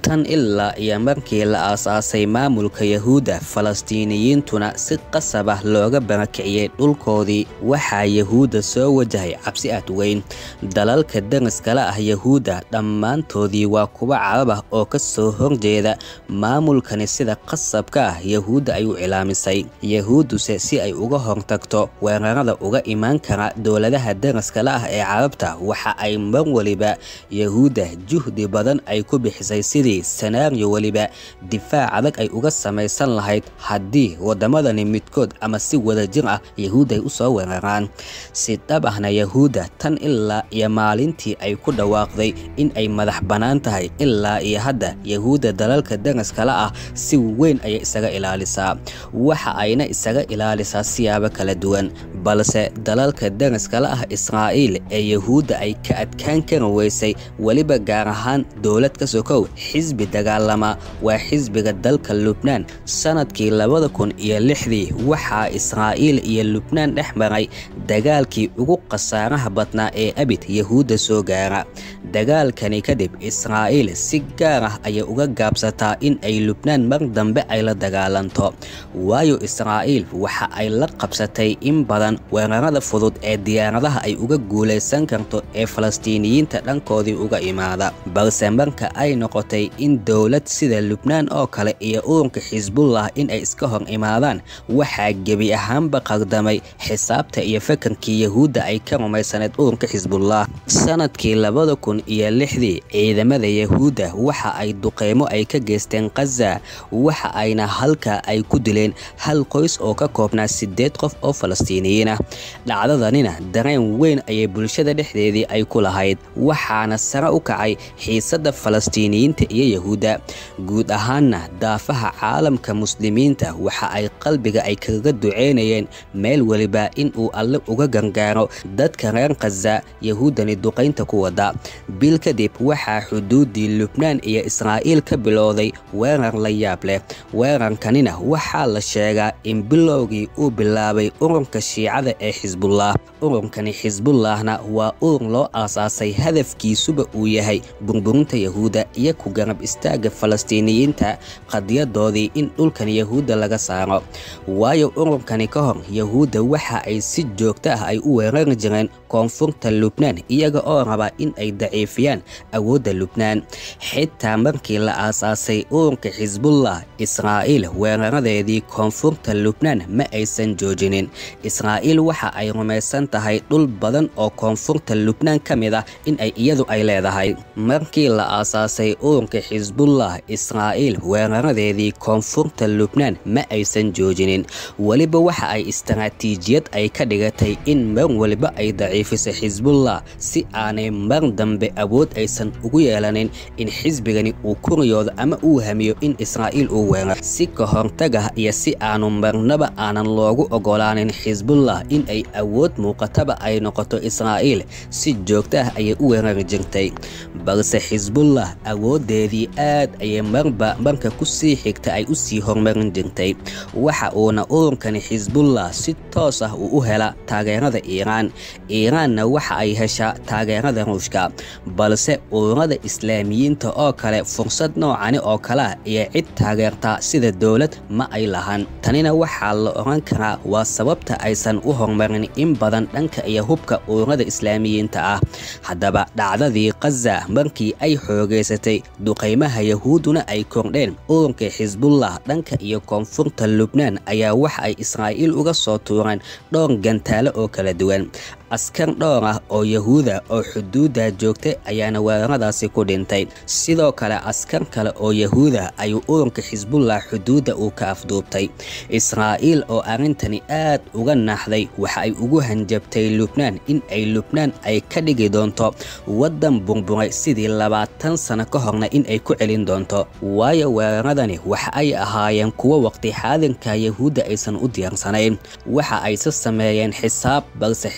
tan ilaa iyo markii la aasaasay maamulka yahuudda falastiiniyiintuna si qasab ah looga barakiciyey dhulkoodii waxaa yahuudda soo wajahay cabsi aad weyn dalalka dariskala ah yahuudda dhammaantoodii waa kuwa carab ah oo ka soo horjeeda maamulkani sida qasabka ah yahuudda ay u cilaamisay yahuudduse si ay uga hortagto weerarada uga imaan kara dowladaha dariskala ah ee carabta waxa ay mar waliba yahuudda juhdi badan ay ku bixisay sidii sanaariyo weliba difaac adag ay uga samaysan lahayd haddii waddamadani midkood ama si wadajir ah yahuud ay u soo weeraraan si dhab ahna yahuudda tan ilaa iyo maalintii ay ku dhawaaqday in ay madax bannaan tahay ilaa iyo hadda yahuudda dalalka dariskala ah si weyn ayay isaga ilaalisaa waxa ayna isaga ilaalisaa siyaabo kala duwan balse dalalka dariskala ah israa'iil ee yahuudda ay ka adkaan kari weysay weliba gaar ahaan dowlad ka sokow xisbi dagaalama waa xisbiga dalka lubnaan sanadkii labada kun iyo lixdii waxaa israa'iil iyo lubnaan dhex maray dagaalkii ugu khasaaraha badnaa ee abid yahuudda soo gaara dagaalkani kadib israa'iil si gaar ah ayay uga gaabsataa in ay lubnaan mar dambe ay la dagaalanto waayo israa'iil waxa ay la qabsatay in badan weerarada fudud ee diyaaradaha ay uga guulaysan karto ee falastiiniyiinta dhankoodii uga imaada balse marka ay noqotay in dowlad sida lubnaan oo kale iyo ururka xisbullah in ay iska hor imaadaan waxaa gebi ahaanba qaldamay xisaabta iyo fakarkii yahuudda ay ka rumaysaneed ururka xisbullah sanadkii labada kun iyo lixdii ciidamada yahuudda waxa ay duqeymo ay ka geysteen khaza waxa ayna halkaa ay ku dileen hal qoys oo ka koobnaa siddeed qof oo falastiiniyiin ah dhacdadanina dareen weyn ayay bulshada dhexdeedii ay ku lahayd waxaana sare u kacay xiisadda falastiiniyiinta iyo yahuudda guud ahaanna daafaha caalamka muslimiinta waxa ay qalbiga ay kaga duceynayeen meel weliba in uu alle uga gargaaro dadka reer khaza yahuuddani duqaynta ku wada bil kadib waxaa xuduuddii lubnaan iyo israa'iil ka bilowday weerar la yaab leh weerarkanina waxaa la sheegaa in bilowgii uu bilaabay ururka shiicada ee xisbullah ururkani xisbullahna waa urur loo aasaasay hadafkiisuba uu yahay burburinta yahuudda iyo ku garab istaagga falastiiniyiinta qadiyadoodii in dhulkan yahuudda laga saaro waayo ururkani ka hor yahuudda waxa ay si joogto ah ay u weerari jireen koonfurta lubnaan iyaga oo raba in ay daciifiyaan awoodda lubnaan xitaa markii la aasaasay ururka xisbullah israa'iil weeraradeedii koonfurta lubnaan ma aysan joojinin israa'iil waxa ay rumaysan tahay dhul badan oo koonfurta lubnaan ka mid ah in ay iyadu ay leedahay markii la aasaasay ururka xisbullah israa'iil weeraradeedii koonfurta lubnaan ma aysan joojinin weliba waxa ay istaraatiijiyad ay ka dhigatay in mar waliba ay daciifiso xisbullah si aanay mar dambe awood aysan ugu yeelanin in xisbigani uu kuriyoodo ama uu hamiyo in israa'iil uu weerar si ka hortagah iyo si aanu marnaba aanan loogu ogolaanin xisbullah in ay awood muuqataba ay noqoto israa'iil si joogto ah ayay u weerari jirtay balse xisbullah awooddeedii aad ayay marba marka ku sii xigta ay u sii horumarin jirtay waxa uuna ururkani xisbullah si toos ah uu u hela taageerada iiraan iiraanna waxa ay heshaa taageerada ruushka balse ururada islaamiyiinta oo kale fursad noocani oo kalea iyo cid taageerta sida dowlad ma ay lahan tanina waxaa la oran karaa waa sababta aysan u horumarin in badan dhanka iyo hubka ururada islaamiyiinta ah haddaba dhacdadii khaza markii ay xoogaysatay duqaymaha yahuudduna ay kordheen ururka xisbullah dhanka iyo koonfurta lubnaan ayaa waxa ay israa'iil uga soo tuureen dhowr gantaalo oo kala duwan askar dhowr ah oo yahuuda oo xuduudda joogtay ayaana weeraradaasi ku dhintay sidoo kale askar kale oo yahuuda ayuu ururka xisbullah xuduudda uu ka afduubtay israa'iil oo arrintani aad uga naaxday waxa ay ugu hanjabtay lubnaan in ay lubnaan ay ka dhigi doonto waddan burburay sidii labaatan sano ka horna in ay ku celin doonto waayo weeraradani waxa ay ahaayeen kuwo waqti xaadirka yahuudda aysan u diyaarsanayn waxa ayse sameeyeen xisaab balse xisaab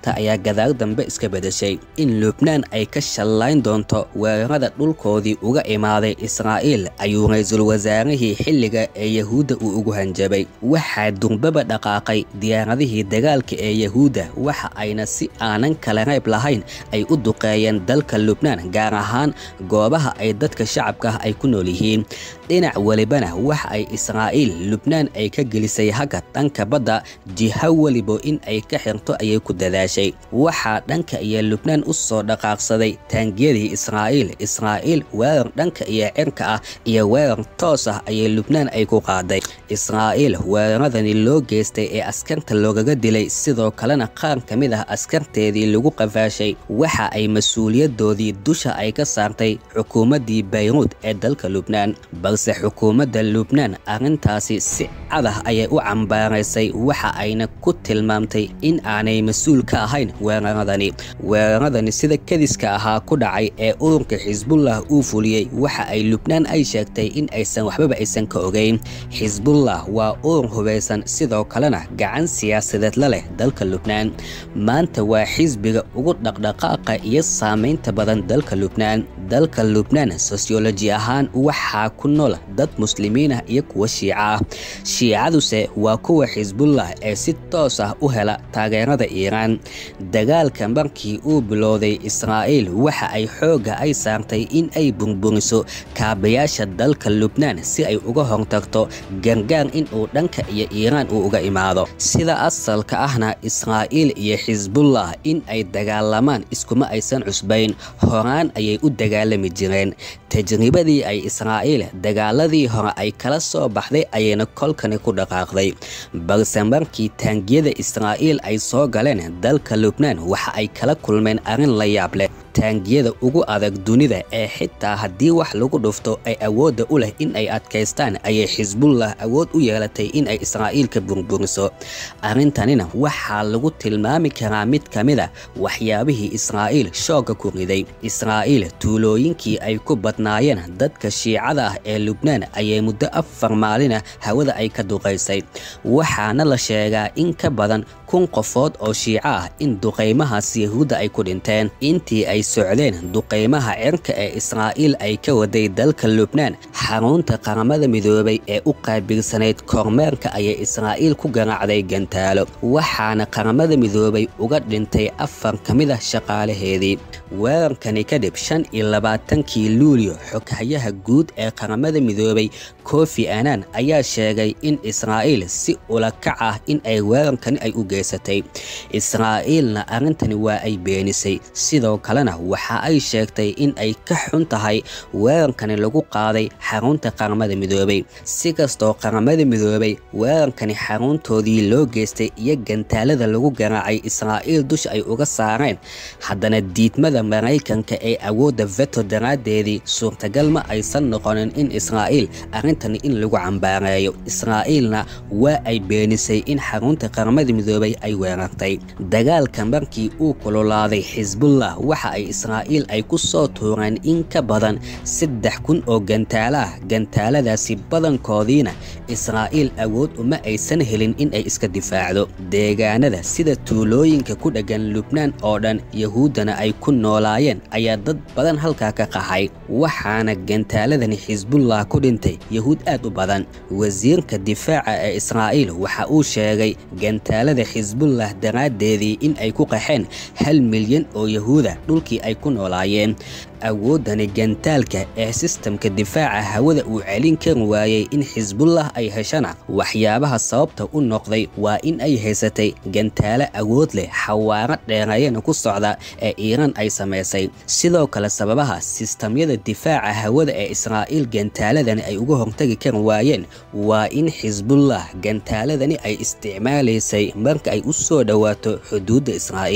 xaaladda ayaa gadaal dambe iska bedeshay in lubnaan ay ka shallayn doonto weerarada dhulkoodii uga imaaday israa'iil ayuu ra-iisul wasaarihii xilliga ee yahuudda uu ugu hanjabay waxaa durbaba dhaqaaqay diyaaradihii dagaalka ee yahuudda waxa ayna si aanan kala rayb lahayn ay u duqeeyeen dalka lubnaan gaar ahaan goobaha ay dadka shacabka ah ay ku nool yihiin dhinac welibana waxa ay israa'iil lubnaan ay ka gelisay hagga dhanka badda jiho welibo in ay ka xirto ayay ku dadaashay waxaa dhanka iyo lubnaan u soo dhaqaaqsaday taangiyadii israa'iil israa'iil weerar dhanka iyo cirka ah iyo weerar toos ah ayay lubnaan ay ku qaaday israa'iil weeraradani loo geystay ee askarta loogaga dilay sidoo kalena qaar ka mid ah askarteedii lagu qafaashay waxa ay mas-uuliyadoodii dusha ay ka saartay xukuumaddii bayruud ee dalka lubnaan balse xukuumadda lubnaan arrintaasi si cadah ayay u cambaaraysay waxa ayna ku tilmaamtay in aanay mas-uul ka ahayn weeraradani weeraradani sida kadiska ahaa ku dhacay ee ururka xisbullah uu fuliyey waxa ay lubnaan ay sheegtay in aysan waxbaba aysan ka ogeyn xisbullah waa urur hubaysan sidoo kalena gacan siyaasadeed la leh dalka lubnaan maanta waa xisbiga ugu dhaqdhaqaaqa iyo saamaynta badan dalka lubnaan dalka lubnaan sosyoloji ahaan waxaa ku nool dad muslimiin ah iyo kuwa shiica ah shiicaduse waa kuwa xisbullah ee si toos ah u hela taageerada iiraan dagaalka markii uu bilowday israa'iil waxa ay xoogga ay saartay in ay burburiso kaabayaasha dalka lubnaan si ay uga hortagto gargaar in uu dhanka iyo iiraan uu uga imaado sida asalka ahna israa'iil iyo xisbullah in ay dagaalamaan iskuma aysan cusbayn horaan ayay u dagaalami jireen tajribadii ay israa'iil dagaaladii hore ay kala soo baxday ayayna kolkani ku dhaqaaqday balse markii taangiyada israa'iil ay soo galeen dalka lubnaan waxa ay kala kulmeen arrin la yaab leh taangiyada ugu adag dunida ee xitaa haddii wax lagu dhufto ay awoodda u leh in ay adkaystaan ayay xisbullah awood u yeelatay in ay israa'iil ka burburiso arrintanina waxaa lagu tilmaami karaa mid ka mid a waxyaabihii israa'iil shoogga ku riday israa'iil tuulooyinkii ay ku badnaayeen dadka shiicada ah ee lubnaan ayay muddo afar maalina hawada ay ka duqaysay waxaana la sheegaa in ka badan kun qofood oo shiico ah in duqaymahaas yahuudda ay ku dhinteen intii ay socdeen duqaymaha cirka ee israa'iil ay ka waday dalka lubnaan xarunta qaramada midoobay ee u qaabilsanayd kormeerka ayay israa'iil ku garaacday gantaalo waxaana qaramada midoobay uga dhintay afar ka mid ah shaqaalaheedii weerarkani kadib shan iyo labaatankii luulyo xoghayaha guud ee qaramada midoobay kofi annan ayaa sheegay in israa'iil si ulakac ah in ay weerarkani ay u geysatay israa'iilna arrintani waa ay beenisay sidoo kalena waxa ay sheegtay in ay ka xun tahay weerarkani lagu qaaday xarunta qaramada midoobay si kastoo qaramada midoobay weerarkani xaruntoodii loo geystay iyo gantaalada lagu garaacay israa'iil dusha ay uga saareen haddana diidmada maraykanka ee awoodda veto daraaddeedii suurtagal ma aysan noqonin in israa'iil arrintani in lagu cambaareeyo israa'iilna waa ay beenisay in xarunta qaramada midoobay ay weerartay dagaalka markii uu kululaaday xisbullah waxa ay israa'iil ay ku soo tuureen in ka badan saddex kun oo gantaalo ah gantaaladaasi badankoodiina israa'iil awood uma aysan helin in ay iska difaacdo deegaanada sida tuulooyinka ku dheggan lubnaan oo dhan yahuuddana ay ku noolaayeen ayaa dad badan halkaa ka qaxay waxaana gantaaladani xisbullah ku dhintay yahuud aad u badan wasiirka difaaca ee israa'iil waxa uu sheegay gantaalada xisbullah daraaddeedii in ay ku qaxeen hal milyan oo yahuuda dhulkii ay ku noolaayeen awooddani gantaalka ee sistamka difaaca hawada uu celin kari waayey in xisbullah ay heshana waxyaabaha sababta u noqday waa in ay haysatay gantaalo awood leh xawaaro dheereeyana ku socda ee iiraan ay samaysay sidoo kale sababaha sistamyada difaaca hawada ee israa'iil gantaaladani ay uga hortagi kari waayeen waa in xisbullah gantaaladani ay isticmaalaysay marka ay u soo dhowaato xuduudda israa'iil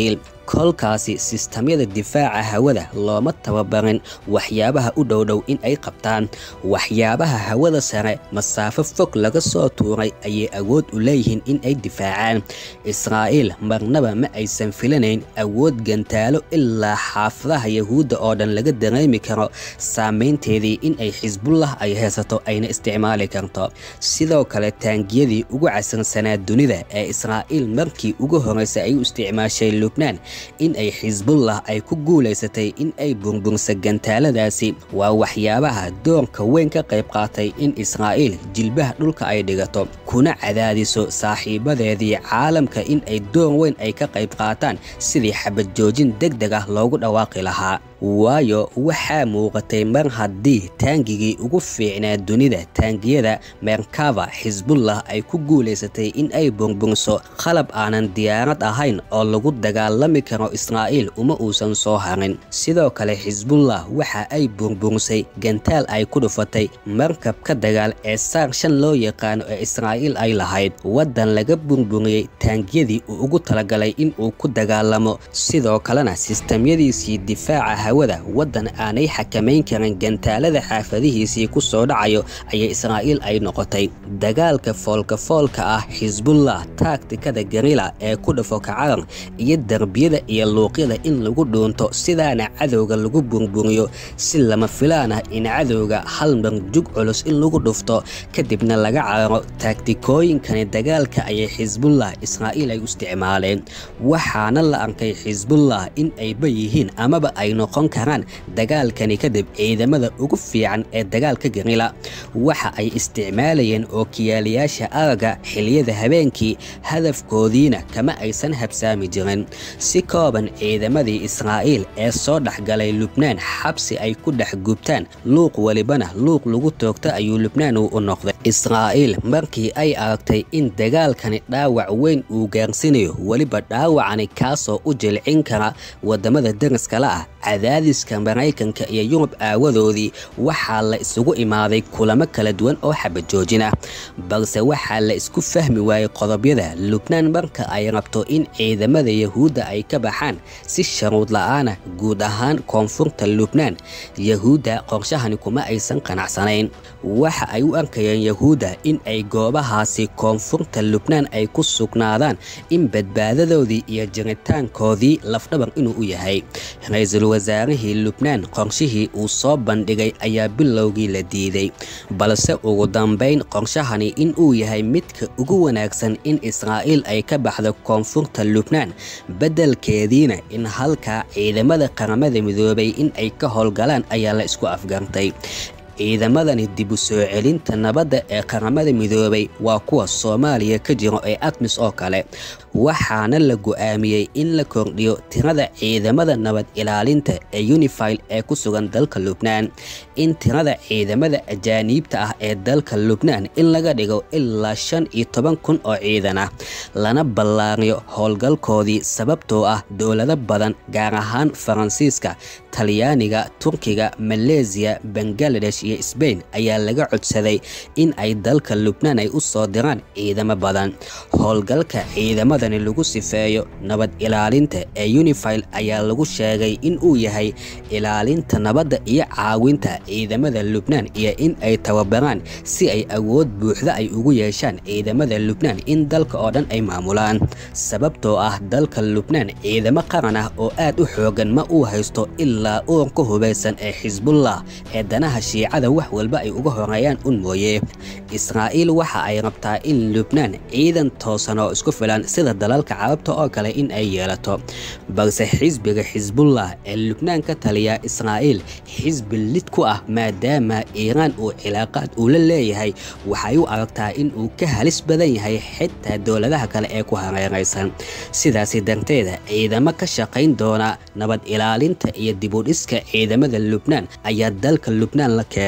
kolkaasi sistamyada difaaca hawada looma tababarin waxyaabaha u dhowdhow in ay qabtaan waxyaabaha hawada sare masaafo fog laga soo tuuray ayay awood u leeyihiin in ay difaacaan israa'iil marnaba ma aysan filanayn awood gantaalo ilaa xaafadaha yahuudda oo dhan laga dareemi karo saameynteedii in ay xisbullah ay haysato ayna isticmaali karto sidoo kale taangiyadii ugu casansanaa dunida ee israa'iil markii ugu horreysay ay u isticmaashay lubnaan in ay xisbullah ay ku guulaysatay in ay burbursa gantaaladaasi waa waxyaabaha doorka weyn ka qayb qaatay in israa'iil jilbaha dhulka ay dhigato kuna cadaadiso saaxiibadeedii caalamka in ay door weyn ay ka qayb qaataan sidii xabad joojin deg deg ah loogu dhawaaqi lahaa waayo waxaa muuqatay mar haddii taangigii ugu fiicnaa dunida taangiyada merkava xisbullah ay ku guulaysatay in ay burburso qalab aanan diyaarad ahayn oo lagu dagaalami karo israa'iil uma uusan soo harin sidoo kale xisbullah waxa ay burbursay gantaal ay ku dhufatay markabka dagaal ee saar shan loo yaqaano ee israa'iil ay lahayd waddan laga burburiyey taangiyadii uu ugu talagalay in uu ku dagaalamo sidoo kalena sistamyadiisii difaaca hawada waddan aanay xakamayn karin gantaalada xaafadihiisii ku soo dhacayo ayay israa'iil ay noqotay dagaalka foolka-foolka ah xisbullah taagtikada garila ee ku dhafo kacaran iyo derbiyada iyo luuqyada in lagu dhuunto sidaana cadowga lagu burburiyo si lama filaan ah in cadowga hal mar jug culus in lagu dhufto kadibna laga cararo taagtikooyinkani dagaalka ayay xisbullah israa'iil ay u isticmaaleen waxaana la arkay xisbullah in ayba yihiin amaba ay noqon karaan dagaalkani kadib ciidamada ugu fiican ee dagaalka garila waxa ay isticmaalayeen ookiyaalayaasha araga xiliyada habeenkii hadafkoodiina kama aysan habsaami jirin si kooban ciidamadii israa'iil ee soo dhexgalay lubnaan xabsi ay ku dhex gubtaan luuq welibana luuq lagu toogto ayuu lubnaan uu u noqday israa'iil markii ay aragtay in dagaalkani dhaawac weyn uu gaarsinayo weliba dhaawacani kaasoo u jilcin kara waddamada dariskala ah cadaadiska maraykanka iyo yurub aawadoodii waxaa la isugu imaaday kulamo kala duwan oo xabajoojin ah balse waxaa la isku fahmi waayey qodobyada lubnaan marka ay rabto in ciidamada yahuudda ay ka baxaan si sharuud la'aana guud ahaan koonfurta lubnaan yahuudda qorshahani kuma aysan qanacsanayn waxa ay u arkayeen yahuudda in ay goobahaasi koonfurta lubnaan ay ku sugnaadaan in badbaadadoodii iyo jiritaankoodii lafdhabar inuu u yahay ra-iisul wasaarihii lubnaan qorshihii uu soo bandhigay ayaa bilowgii la diiday balse ugu dambayn qorshahani in uu yahay midka ugu wanaagsan in israa'iil ay ka baxdo koonfurta lubnaan beddelkeediina in halkaa ciidamada qaramada midoobay in ay ka howlgalaan ayaa la isku afgartay ciidamadani dib u soo celinta nabadda ee qaramada midoobay waa kuwa soomaaliya ka jiro ee admis oo kale waxaana la go'aamiyey in la kordhiyo tirada ciidamada nabad ilaalinta ee unifil ee ku sugan dalka lubnaan in tirada ciidamada ajaaniibta ah ee dalka lubnaan in laga dhigo ilaa shan iyo toban kun oo ciidan ah lana ballaariyo howlgalkoodii sababtoo ah dowlado badan gaar ahaan faransiiska talyaaniga turkiga maleesiya bangaladesh iyo sbain ayaa laga codsaday in ay dalka lubnaan ay u soo diraan ciidamo badan howlgalka ciidamadani lagu sifeeyo nabad ilaalinta ee unifil ayaa lagu sheegay in uu yahay ilaalinta nabadda iyo caawinta ciidamada lubnaan iyo in ay tababaraan si ay awood buuxda ay ugu yeeshaan ciidamada lubnaan in dalka oo dhan ay maamulaan sababtoo ah dalka lubnaan ciidamo qaran ah oo aad u xoogan ma uu haysto ilaa uurka hubaysan ee xisbullah ee danaha shiicada wax walba ay uga horeeyaan un mooye israa'iil waxa ay rabtaa in lubnaan ciidan toosan oo isku filan sida dalalka carabta oo kale in ay yeelato balse xisbiga xisbullah ee lubnaan ka taliya israa'iil xisbi lid ku ah maadaama iiraan uu cilaaqaad uu la leeyahay waxay u aragtaa in uu ka halis badan yahay xitaa dowladaha kale ee ku hareeraysan sidaasi darteeda ciidamo ka shaqayn doona nabad ilaalinta iyo dibudhiska ciidamada lubnaan ayaa dalka lubnaan la keenay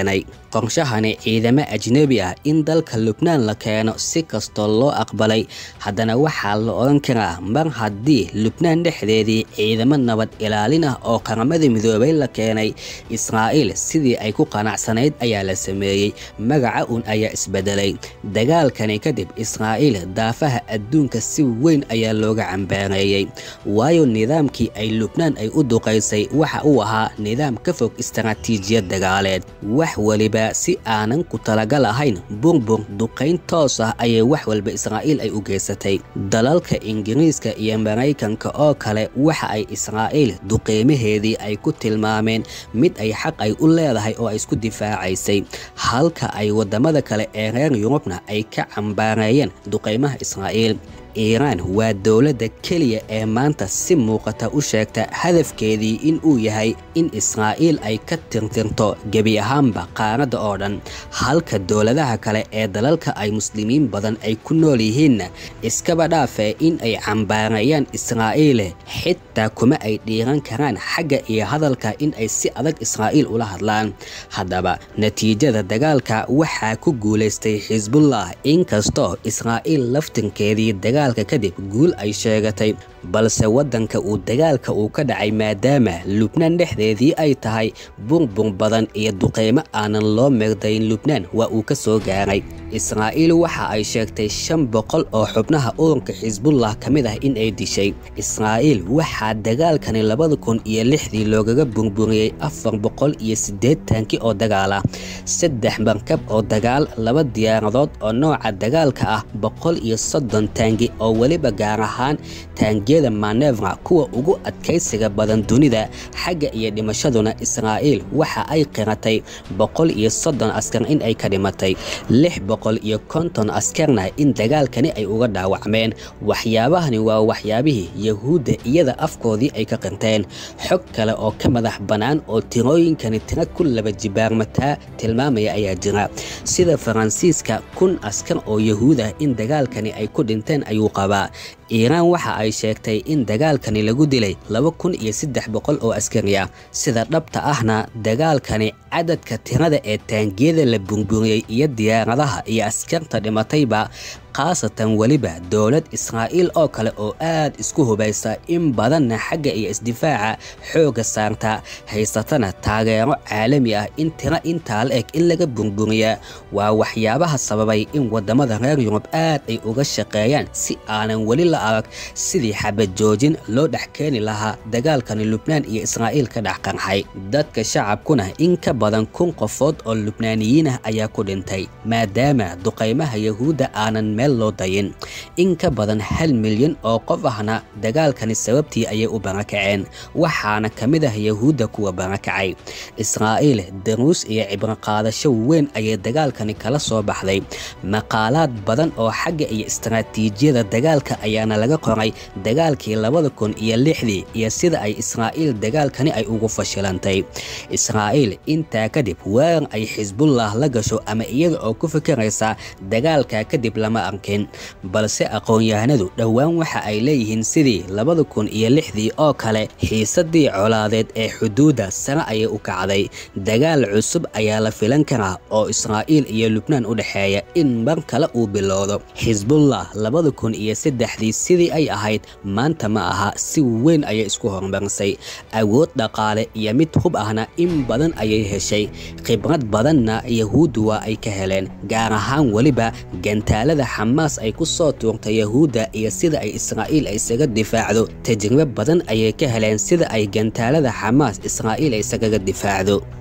qorshahani ciidamo ajnebi ah in dalka lubnaan la keeno si kastoo loo aqbalay haddana waxaa la odhan karaa mar haddii lubnaan dhexdeedii ciidamo nabad ilaalin ah oo qaramada midoobay la keenay israa'iil sidii ay ku qanacsanayd ayaa la sameeyey magaca un ayaa isbedelay dagaalkani kadib israa'iil daafaha adduunka si weyn ayaa looga cambaareeyey waayo nidaamkii ay lubnaan ay u duqaysay waxa uu ahaa nidaam ka fog istaraatiijiyad dagaaleed wax weliba si aanan ku talagal ahayn burbur duqayn toos ah ayay wax walba israa'iil ay u geysatay dalalka ingiriiska iyo maraykanka oo kale waxa ay israa'iil duqeymaheedii ay ku tilmaameen mid ay xaq ay u leedahay oo ay isku difaacaysay halka ay waddamada kale ee reer yurubna ay ka cambaareeyeen duqaymaha israa'iil iiraan waa dowladda keliya ee maanta si muuqata u sheegta hadafkeedii in uu yahay in israa'iil ay ka tirtirto gebi ahaanba qaaradda oo dhan halka dowladaha kale ee dalalka ay muslimiin badan ay ku nool yihiinna iskaba dhaafee in ay cambaareeyaan israa'iile xitaa kuma ay dhiiran karaan xagga iyo hadalka in ay si adag israa'iil ula hadlaan haddaba natiijada dagaalka waxaa ku guulaystay xisbullah inkastoo israa'iil laftinkeedii dagaalka kadib guul ay sheegatay balse waddanka uu dagaalka uu ka dhacay maadaama lubnaan dhexdeedii ay tahay burbur badan iyo duqeymo aanan loo meegdayn lubnaan waa uu ka soo gaaray israa'iil waxa ay sheegtay shan boqol oo xubnaha ururka xisbullah ka mid ah in ay dishay israa'iil waxaa dagaalkani labada kun iyo lixdii loogaga burburiyey afar boqol iyo siddeetankii oo dagaal ah saddex markab oo dagaal laba diyaaradood oo nooca dagaalka ah boqol iyo soddon taangi oo weliba gaar ahaan taangiyada manevra kuwa ugu adkaysiga badan dunida xagga iyo dhimashaduna israa'iil waxa ay qiratay boqol iyo soddon askar in ay ka dhimatay lix boqol iyo konton askarna in dagaalkani ay uga dhaawacmeen waxyaabahani waa waxyaabihii yahuudda iyada afkoodii ay ka qirteen xog kale oo ka madax bannaan oo tirooyinkani tira ku laba jibaarmataa tilmaamaya ayaa jira sida faransiiska kun askar oo yahuud ah in dagaalkani ay ku dhinteen ayuu qabaa iiraan waxa ay sheegtay in dagaalkani lagu dilay laba kun iyo saddex boqol oo askari ah sida dhabta ahna dagaalkani cadadka tirada ee taangiyada la burburiyey iyo diyaaradaha iyo askarta dhimatayba khaasatan weliba dowlad israa'iil oo kale oo aad isku hubaysa in badanna xagga iyo isdifaaca xoogga saarta haysatana taageero caalami ah in tiro intaa la eg in laga burburiyaa waa waxyaabaha sababay in waddamada reer yurub aad ay uga shaqeeyaan si aanan weli la arag sidii xabad joojin loo dhex keeni lahaa dagaalkani lubnaan iyo israa'iil ka dhex qarxay dadka shacabkuna in ka badan kun qofood oo lubnaaniyiin ah ayaa ku dhintay maadaama duqaymaha yahuudda aanan meel loo dayin in ka badan hal milyan oo qof ahna dagaalkani sababtii ayay u barakaceen waxaana ka mid ah yahuudda kuwa barakacay israa'iil daruus iyo cibroqaadasho weyn ayay dagaalkani kala soo baxday maqaalaad badan oo xagga iyo istaraatiijiyada dagaalka ayaana laga qoray dagaalkii labada kun iyo lixdii iyo sida ay israa'iil dagaalkani ay ugu fashilantay israa'iil intaa kadib weerar ay xisbullah la gasho ama iyada oo ku fikiraysa dagaalka kadib lama arkin balse aqoon-yahanadu dhowaan waxa ay leeyihiin sidii labada kun iyo lixdii oo kale xiisadii colaadeed ee xuduudda sare ayay u kacday dagaal cusub ayaa la filan karaa oo israa'iil iyo lubnaan u dhexeeya in mar kale uu bilowdo xisbullah labada kun iyo saddexdii sidii ay ahayd maanta ma aha si weyn ayay isku horumarisay awood dhaqaale iyo mid hub ahna in badan ayay heshay khibrad badanna yahuuddu waa ay ka heleen gaar ahaan weliba gantaalada xamaas ay ku soo tuurtay yahuudda iyo sida ay israa'iil ay isaga difaacdo tajribo badan ayay ka heleen sida ay gantaalada xamaas israa'iil ay isagaga difaacdo